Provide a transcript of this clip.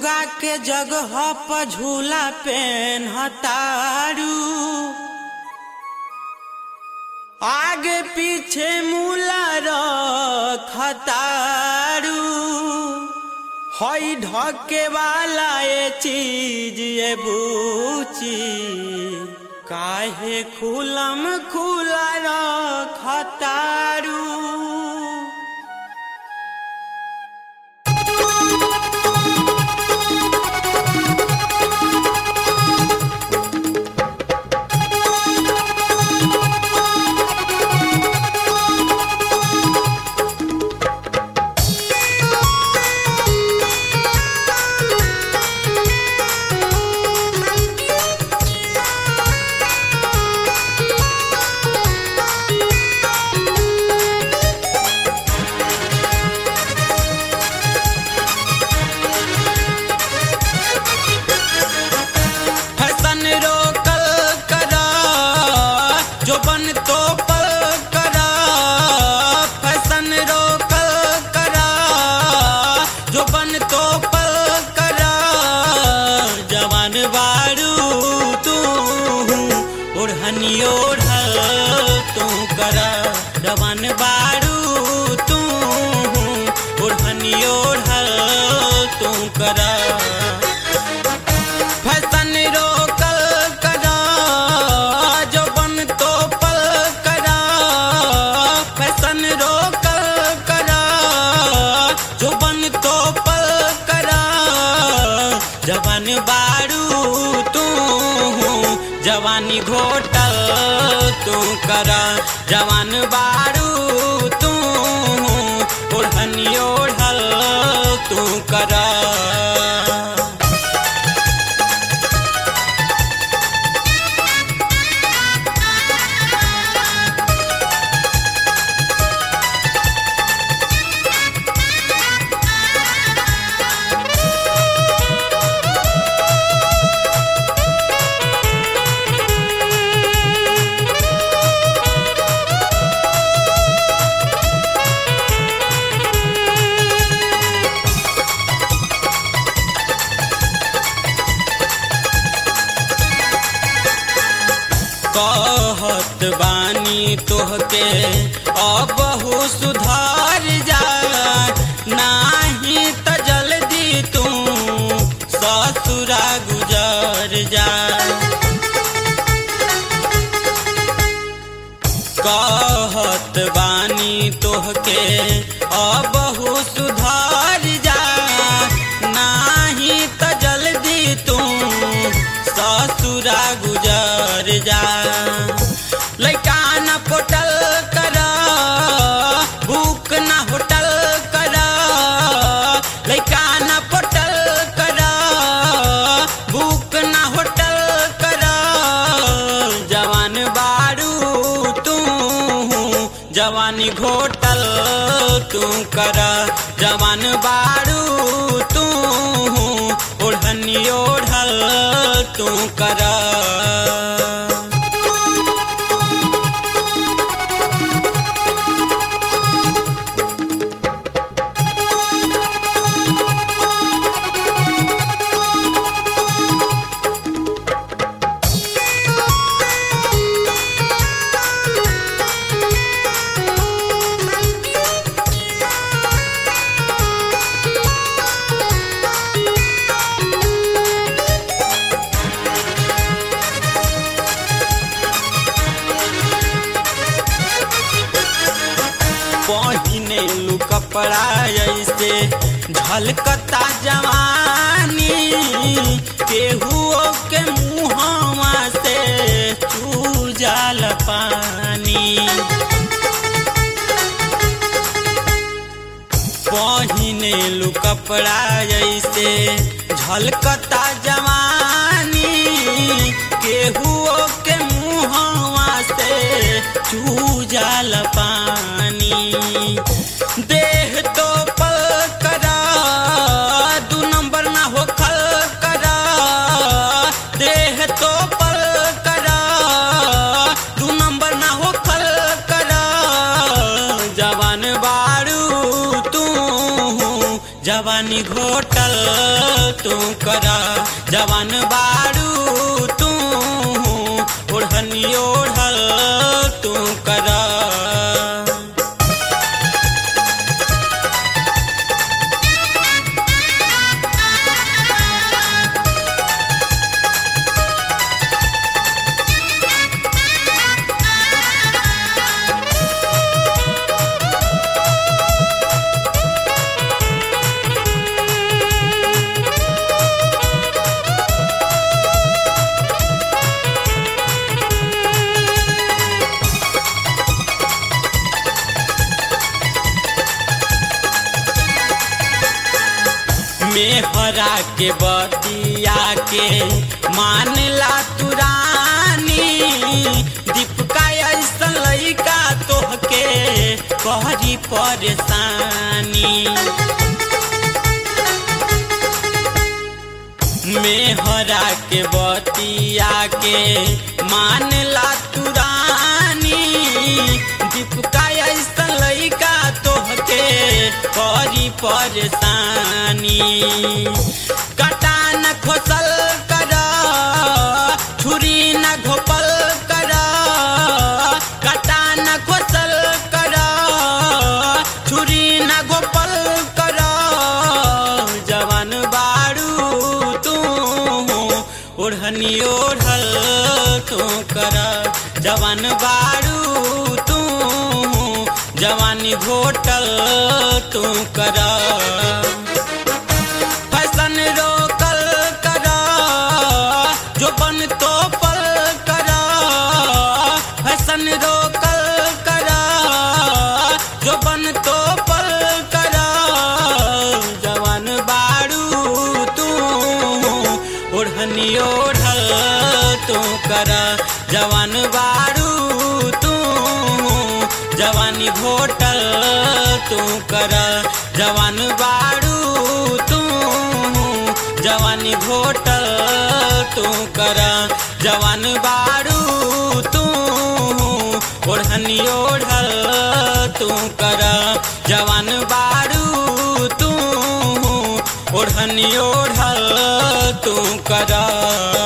सुगा के जगह पर झूला पेन हतारू आगे पीछे मूला रखतारू हई ढके वाला ये चीज ये बूची काहे खुलम खुला रखतारू फैशन रोकल करा जो बन तो पल करा फैशन रोकल करा जो बन तो पल करा जवान बारू तू ओढ़नी ओढ़ल तू करा जवान बारू तू ओढ़नी ओढ़ल तू करा फैशन रोकल करा जो बन तो पल करा फैशन रोकल करा जो बन तो पल करा जवान बारू तू जवानी घोटल तू करा जवान बारू तू ओढ़नी ओढ़ल तू करा कहत बानी तोहके अबहु सुधार जा नाही त जल्दी तू ससुरा गुजर जा कहत बानी तोहके अबहु सुधार जा नाही त जल्दी तू ससुरा गुजर जा लैका न पोटल कर भूख न होटल कर लैका न पोटल कर भूख न होटल कर जवान बारू तू जवानी घोटल तू कर जवान बारू तू ओढ़नी ओढ़ल तू कर पहिने लू कपड़ा ऐसे झलकता जवानी केहुओ के मुहवा से चूजल पानी पहिने लू कपड़ा ऐसे झलकता जवानी केहुओ के मुहवा से चूजल पानी देह तो पल करा दू नंबर ना हो खल करा देह तो पल करा दू नंबर ना हो खल करा जवान बारू तू जवानी घोटल तू कर जवान बारू तू ओढ़नी ओढ़ल तू कर मेहरा के बतिया के मानला तुरानी दीपका ऐसा लइका तोहके कहरी परेशानी मेहरा के बतिया के मानला तुरानी दीपका ऐसा लइका तोहके करी परेशानी कटा न खोसल कर छुरी न घोपल कर कटा न खोसल कर छुरी न घोपल कर जवान बारू तू ओढ़नी ओढ़ल तू कर जवान बारू तू जवानी घोटल तू कर फैशन रोकल कर जो बन तो पल कर फैशन रोकल कर जो बन तो पल कर जवान बारू तू ओढ़नी ओढ़ल तू कर जवान बारू तू जवानी घोटल तू कर जवान बारू तू जवानी घोटल तू कर जवान बारू तू ओढ़नी ओढ़ल तू कर जवान बारू तू ओढ़नी ओढ़ल तू कर